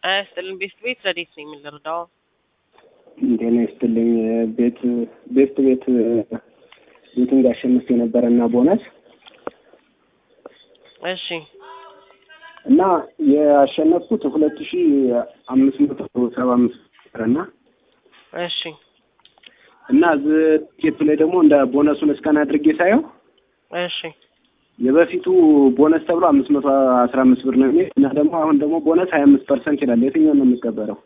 ይስጥልን ቤስት ቤት ረዴት ነው የምንረዳው? ጤና ይስጥልኝ። ቤት ቤስት ቤት ቤቱን አሸንፍ የነበረ እና ቦነስ እሺ እና ያሸነፍኩት ሁለት ሺ አምስት መቶ ሰባ አምስት እና እሺ እና እዚህ ቴፕ ላይ ደግሞ እንደ ቦነሱን እስካን አድርጌ ሳየው እሺ የበፊቱ ቦነስ ተብሎ አምስት መቶ አስራ አምስት ብር ነው የሚል እና ደግሞ አሁን ደግሞ ቦነስ ሀያ አምስት ፐርሰንት ይላል። የትኛውን ነው የሚቀበለው?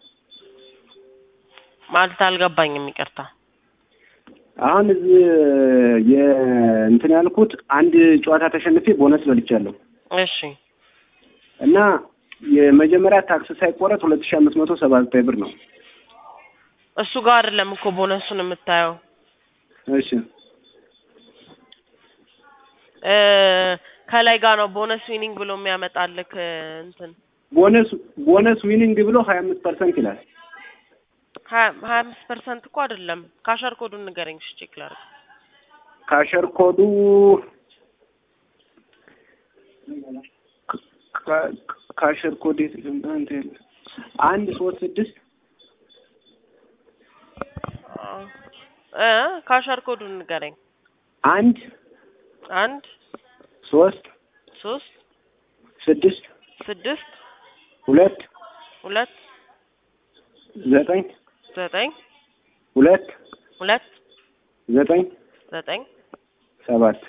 ማለት አልገባኝም፣ ይቅርታ። አሁን እዚህ የእንትን ያልኩት አንድ ጨዋታ ተሸንፌ ቦነስ በልቻለሁ እሺ እና የመጀመሪያ ታክስ ሳይቆረጥ ሁለት ሺ አምስት መቶ ሰባ ዘጠኝ ብር ነው። እሱ ጋር አይደለም እኮ ቦነሱን የምታየው እሺ እ ከላይ ጋር ነው ቦነስ ዊኒንግ ብሎ የሚያመጣልክ እንትን ቦነስ ቦነስ ዊኒንግ ብሎ ሀያ አምስት ፐርሰንት ይላል። ሀያ ሀያ አምስት ፐርሰንት እኮ አይደለም። ካሸር ኮዱን ንገረኝ እሺ፣ ቼክ ላድርግ። ካሸር ኮዱ ካ- ካሸር ኮድ የት ልምጣ? እንትን የለ። አንድ ሶስት ስድስት እ ካሸር ኮዱን ንገረኝ። አንድ አንድ ሶስት ሶስት ስድስት ስድስት ሁለት ሁለት ዘጠኝ ዘጠኝ ሁለት ሁለት ዘጠኝ ዘጠኝ ሰባት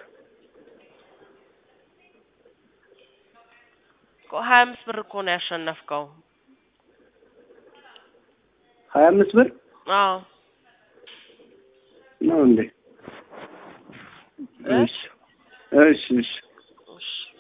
እኮ ሀያ አምስት ብር እኮ ነው ያሸነፍከው። ሀያ አምስት ብር አዎ ነው እንዴ? እ? እሺ እሺ እሺ እሺ